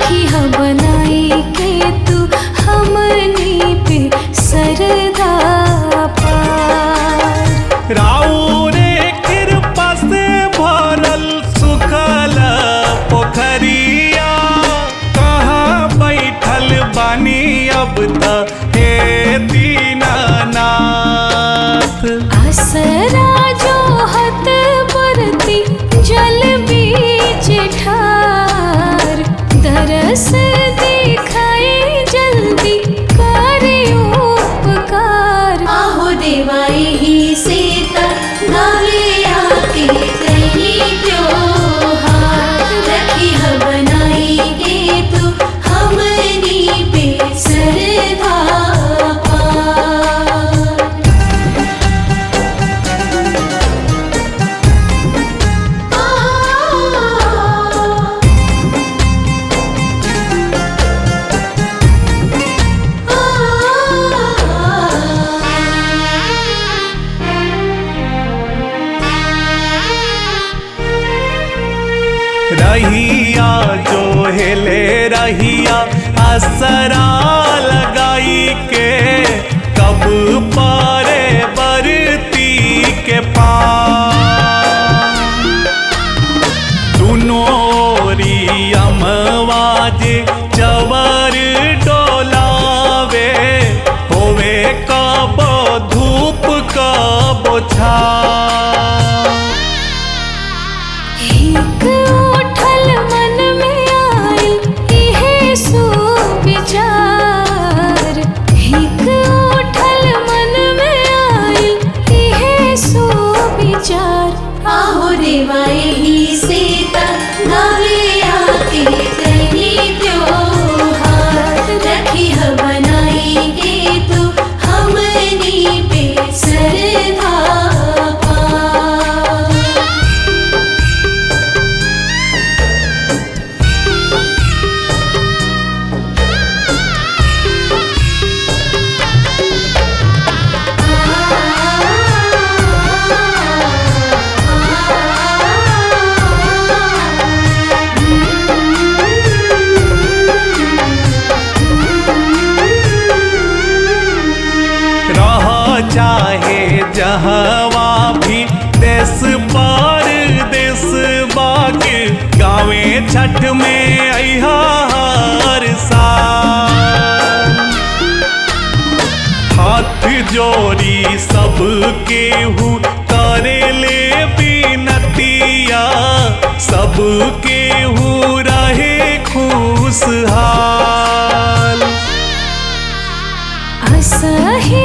रखी ह बनाई के तू हमनी पे सरदा पार राउरे कृपा से भरल सुखल पोखरिया कहाँ बैठल बानी अब त हे दीनानाथ असरा जो हत बरती जल बीच ठार दरस दिखाई जल्दी करे उपकार आहो देवाई ही सीता गावे आके कहीं त्योहार रखी ह बनाई के तू हमनी पे सरधा पार रहिया जो हेले रहिया असरा लगाई के कब पारे बरती के पार दुनोरी अमवाजे चवर डोलावे होवे कबो धूप कबो छा एक उठल मन में आइल इहे सो विचार एक उठल मन में आइल इहे सो विचार आहो देवाई ही सीता गावे आके कहीं त्योहार रखी ह बनाई के तू हमनी पे सरधा पार रह चाहे जहवा भी देश पर देश बाके गावे छठ में अहा हर साल हाथ जोड़ी सबके हु करे ले बिनतिया सबके हु रहे खुशहाल असही